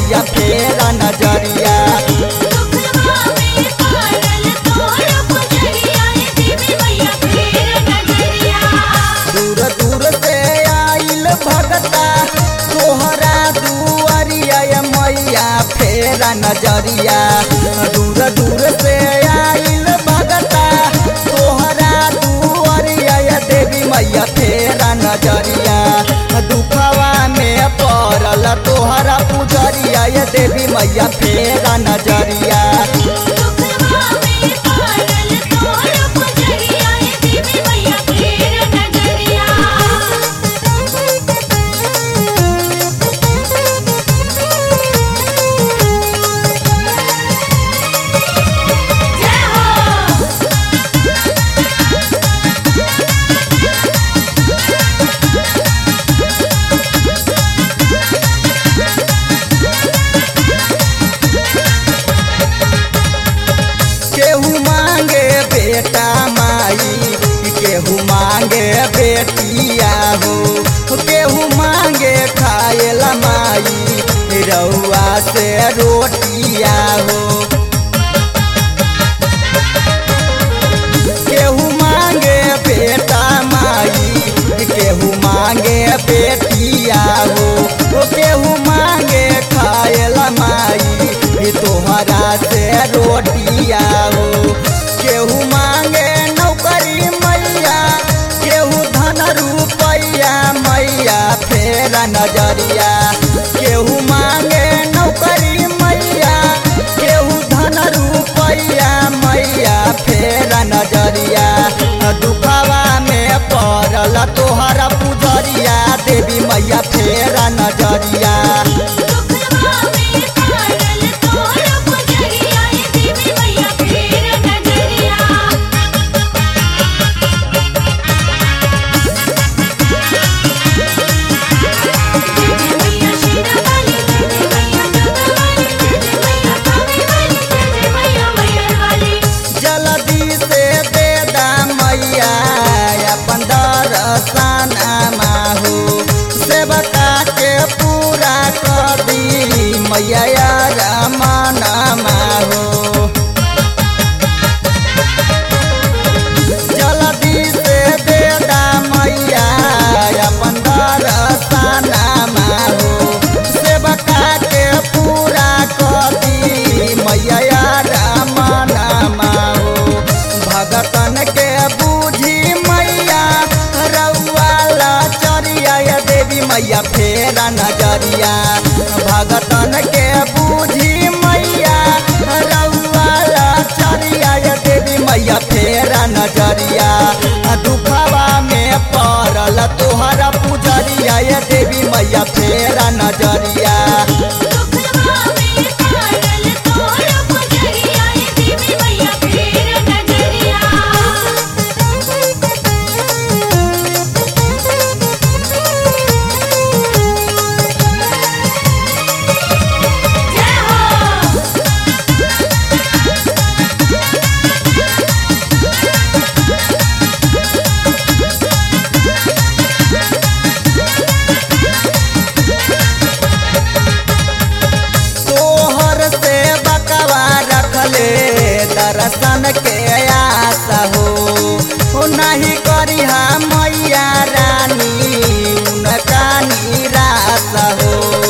मैया फेरा नजरिया दुखवा में पारल तोर पुजरिया ये देवी मैया फेर नजरिया दूर दूर से आइल भगता तोहरा दुआरिया ये मैया फेरा नजरिया दूर दूर से आइल भगता तोहरा दुआरिया ये देवी मैया फेरा नजरिया दुखवा में पड़ल तोहरा पुजरिया ये देवी मैया फेरा नजरिया दुखवा में पारल तोर पुजरिया ये देवी मैया फेर नजरिया जय हो केहू मांगे बेटा माई केहू मांगे बेटिया हो केहू मांगे खाएला माई रउआ से रोटिया हो केहू मांगे बेटा माई केहू मांगे बेटिया हो ओ केहू मांगे खाएला माई तोहरा से रोटिया हो केहू मांगे नौकरी मैया केहू धन रुपैया मैया फेरा नजरिया केहू मांगे नौकरी मैया केहू धन रुपैया मैया फेरा नजरिया दुखवा में पड़ल तोहरा पुजरिया देवी मैया फेरा नजरिया दुखवा में पारल तोर पुजरिया ये देवी मैया फेर नजरिया जय जय मैया शेरा वाली जय जय मैया जोगा वाली जय जय मैया कावे वाली जय जय मैया मैयर वाली जल्दी से दे दा मैया अपन दर्शन माहू सेवका के पूरा कर दी मैया रमान माहू जल्दी से दे दा मैया अपन दर्शन माहू सेवका के पूरा कर दी मैया रमान माहू भगतन के बूझी मैया रउआ चरिया या देवी मैया फेरा नजरिया भगतन के बूझी मैया रउआ चरिया या देवी मैया फेरा नजरिया दुखवा में पड़ल तोहरा पुजरिया या देवी मैया फेरा नजरिया दुखवा में पारल तोर पुजरिया ये देवी मैया फेर नजरिया जय हो तोहर से बकवा रखले दर्शन के आस हो हो नहीं करी मैया रानी उनका निराश हो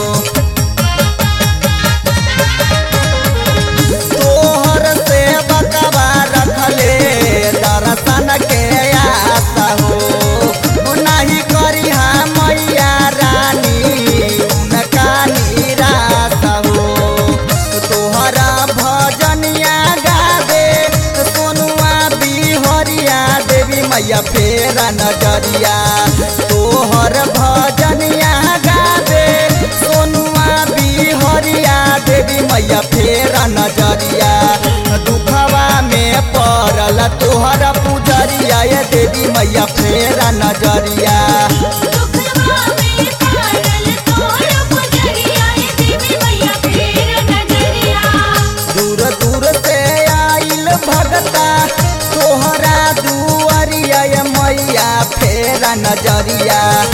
तोहर से बकवा रखले दर्शन के आस हो हो नहीं करी मैया रानी उनका निराश हो तोहरा भजनिया गावे सोनुआ बिहरिया देवी मैया फेरा नजरिया तोहर भजनिया गावे सोनुआ बिहरिया देवी मैया फेरा नजरिया दुखवा में पड़ल तोहरा पुजरिया ये देवी मैया फेरा नजरिया दुखवा में पारल तोर पुजरिया ये देवी मैया फेर नजरिया दूर दूर से आइल भगता तोहरा दुआरिया ये मैया फेरा नजरिया